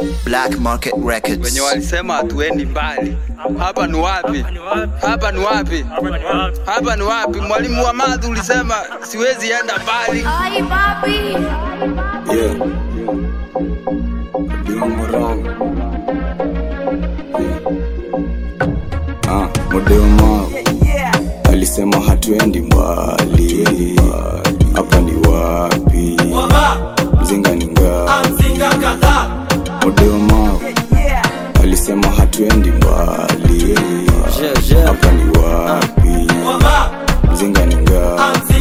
Black Market Records. wenye walisema hatuendi mbali. Hapa ni wapi? Hapa ni wapi? Hapa ni wapi? Mwalimu wa math ulisema siwezi enda mbali. Ay, papi. Yeah. Doing wrong. Ah, Modeo Mao alisema hatuendi mbali, hapa ni wapi? Mzinga ni ngapi? Modeo Mao alisema hatuendi mbali, hapa ni wapi? Mzinga ni ngapi?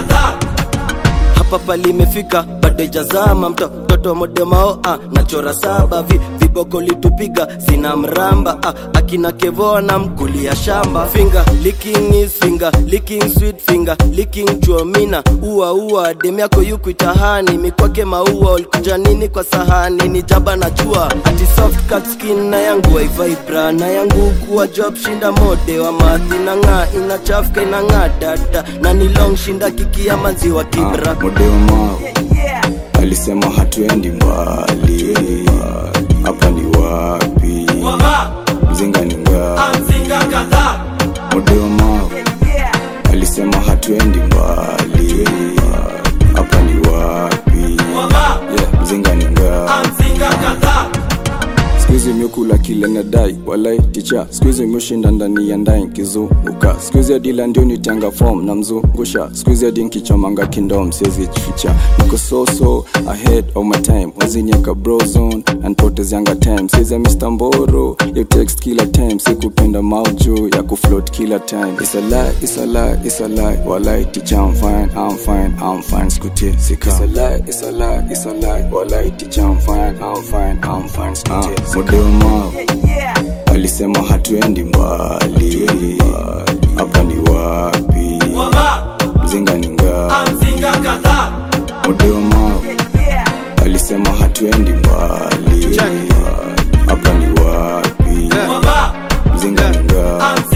hapa palimefika bado ijazama mto mtoto modemao ah, nachora saba vi, viboko litupiga sina mramba ah, akina kevoa na mkulia shamba finger licking is finger licking sweet finger licking chuomina ua ua dem yako yukuitahani mikwake maua ulikuja nini kwa sahani ni jaba na jua ati soft cut skin na yangu waivibra na yangu kuwa job shinda mode wa mathi na ng'aa inachafka inang'aa dada na ni long shinda kikia maziwa kibra Ah, Modeo Mao alisema hatuendi mbali, hapa ni wapi? Mzinga ni ngapi? Modeo Mao alisema hatuendi mbali, hapa ni wapi? Yeah, mzinga ni ngapi? Squeeze imekula kile nadai walai ticha Squeeze imeshinda ndani ya ndai nkizunguka Squeeze ya dila ndio nitanga form na mzungusha Squeeze ya dinki chomanga kindom siwezi jificha Niko so so ahead of my time Waziniaka bro zone and potez yanga time Siza Mr. Mboro ya text kila time Sikupenda maujo ya kufloat kila time It's a lie, it's a lie, it's a lie Walai ticha I'm fine, I'm fine, I'm fine Skutie sika It's a lie, it's a lie, it's a lie Walai ticha I'm fine, I'm fine, I'm fine Skutie sika Modeo Mao alisema hatuendi mbali, hapa ni wapi? Mzinga ni ngapi? Modeo Mao alisema hatuendi mbali, hapa ni wapi? Mzinga ni ngapi?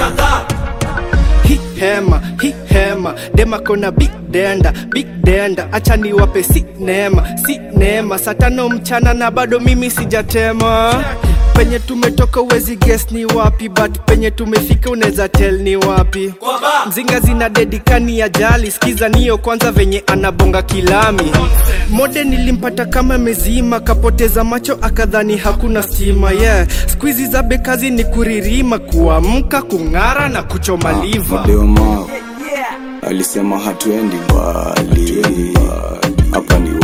hi hema hi hema dema kona big denda big denda acha niwape si neema si neema saa tano mchana na bado mimi sijatema penye tumetoka uwezi guess ni wapi but penye tumefika unaweza tell ni wapi mzinga zina dedikani ya jali skiza niyo kwanza venye anabonga kilami mode nilimpata kama mezima kapoteza macho akadhani hakuna stima yeah skuizi za bekazi ni kuririma kuamka kung'ara na kuchoma liva Modeo Mao alisema hatuendi mbali, hapa ni